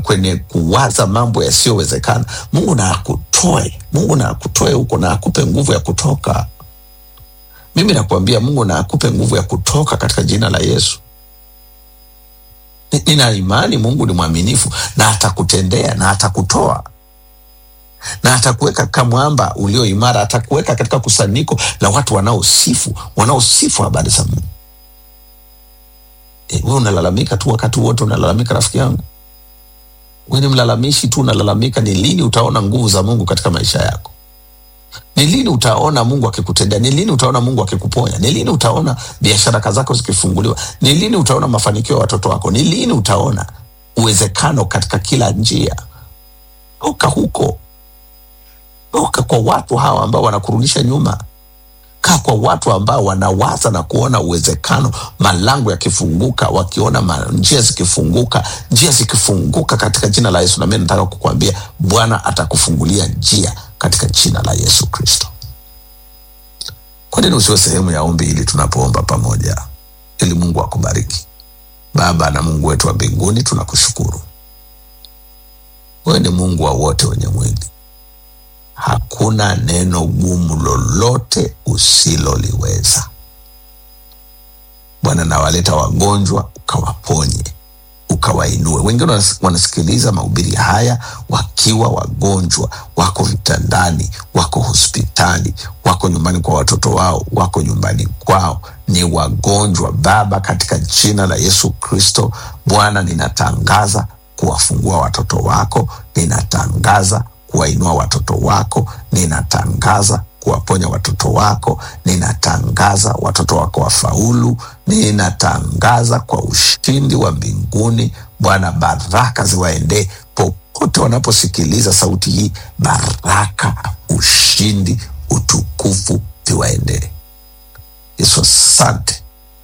kwenye kuwaza mambo yasiyowezekana mungu na akutoe mungu na akutoe huko na akupe nguvu ya kutoka mimi nakuambia mungu na akupe nguvu ya kutoka katika jina la yesu Ni- nina imani mungu ni mwaminifu na atakutendea na atakutoa na atakuweka kama mwamba ulio imara atakuweka katika kusanyiko la watu wanaosifu wanaosifu habari za mungu e, we unalalamika tu wakati wote unalalamika rafiki yangu we ni mlalamishi tu unalalamika ni lini utaona nguvu za mungu katika maisha yako ni lini utaona mungu akikutendea ni lini utaona mungu akikuponya ni lini utaona biashara zako zikifunguliwa ni lini utaona mafanikio ya watoto wako ni lini utaona uwezekano katika kila njia toka huko toka kwa watu hawa ambao wanakurudisha nyuma kaa kwa watu ambao wanawaza na kuona uwezekano malango yakifunguka wakiona ma, njia zikifunguka njia zikifunguka katika jina la yesu nami nataka kukwambia bwana atakufungulia njia katika jina la yesu kristo kwa nini usiwe sehemu ya ombi hili tunapoomba pamoja ili mungu akubariki baba na mungu wetu wa mbinguni tunakushukuru wewe ni mungu wa wote wenye mwili hakuna neno gumu lolote usiloliweza bwana nawaleta wagonjwa ukawaponye ukawainue wengine wanas- wanasikiliza mahubiri haya wakiwa wagonjwa wako vitandani wako hospitali wako nyumbani kwa watoto wao wako nyumbani kwao ni wagonjwa baba katika jina la yesu kristo bwana ninatangaza kuwafungua watoto wako ninatangaza kuwainua watoto wako ninatangaza kuwaponya watoto wako ninatangaza watoto wako wafaulu ninatangaza kwa ushindi wa mbinguni bwana baraka ziwaendee popote wanaposikiliza sauti hii baraka ushindi utukufu viwaendee yesu asante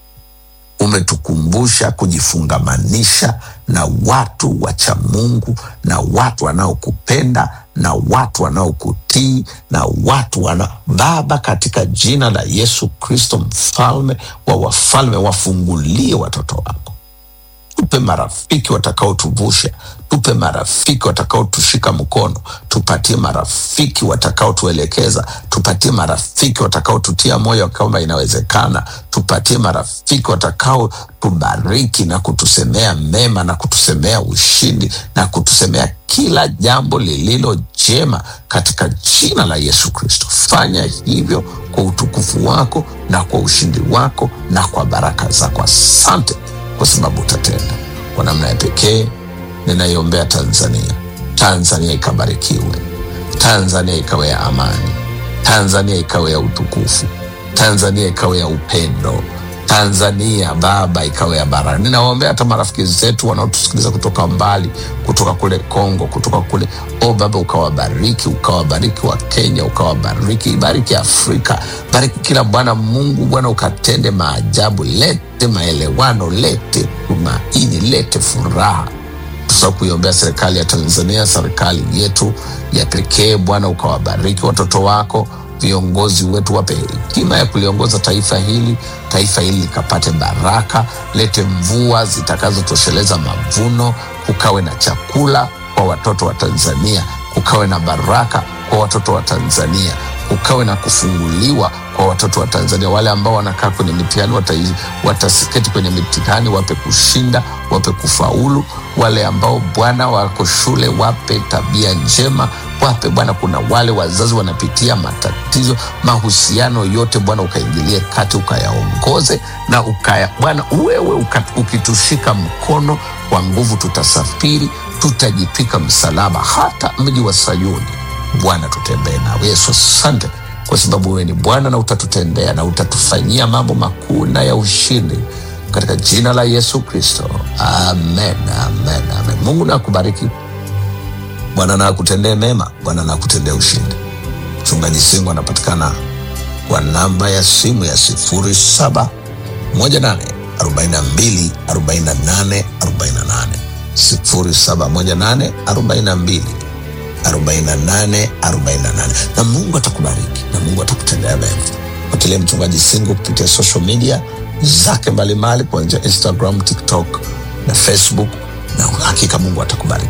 umetukumbusha kujifungamanisha na watu wacha mungu na watu wanaokupenda na watu wanaokutii na watu wana baba katika jina la yesu kristo mfalme wa wafalme wafungulie watoto wako tupe marafiki watakaotuvusha tupe marafiki watakaotushika mkono tupatie marafiki watakaotuelekeza tupatie marafiki watakaotutia moyo kwamba inawezekana tupatie marafiki watakaotubariki na kutusemea mema na kutusemea ushindi na kutusemea kila jambo lililo jema katika jina la yesu kristo fanya hivyo kwa utukufu wako na kwa ushindi wako na kwa baraka zako asante kwa sababu utatenda kwa namna ya pekee ninaiombea tanzania tanzania ikabarikiwe tanzania ikawe ya amani tanzania ikawe ya utukufu tanzania ikawe ya upendo tanzania baba ikawe ya baraka ninawaombea hata marafiki zetu wanaotusikiliza kutoka mbali kutoka kule kongo kutoka kule o baba ukawabariki ukawabariki wa kenya ukawabariki bariki afrika bariki kila bwana mungu bwana ukatende maajabu lete maelewano lete tumaini lete furaha tusa kuiombea serikali ya tanzania serikali yetu ya pekee bwana ukawabariki watoto wako viongozi wetu wape hekima ya kuliongoza taifa hili taifa hili likapate baraka lete mvua zitakazotosheleza mavuno kukawe na chakula kwa watoto wa tanzania kukawe na baraka kwa watoto wa tanzania kukawe na kufunguliwa kwa watoto wa tanzania wale ambao wanakaa kwenye mitihani watai- watasiketi kwenye mitihani wape kushinda wape kufaulu wale ambao bwana wako shule wape tabia njema wape bwana kuna wale wazazi wanapitia matatizo mahusiano yote bwana ukaingilie kati ukayaongoze na ukaya bwana wewe uka, ukitushika mkono kwa nguvu tutasafiri tutajipika msalaba hata mji wa sayuni bwana tutembee nawe yesu asante kwa sababu wewe ni bwana na utatutendea na utatufanyia mambo makuu na ya ushindi katika jina la yesu kristo amen amen amen mungu na akubariki bwana na akutendee mema bwana na akutendee ushindi mchungaji singo anapatikana kwa namba ya simu ya sifuri saba moja nane arobaini na mbili arobaini na nane arobaini na nane sifuri saba moja nane arobaini na mbili 48 48 na mungu atakubariki na mungu atakutendea mema fuatilia mchungaji singo kupitia social media zake mbalimbali kuanzia instagram tiktok na facebook na hakika mungu atakubariki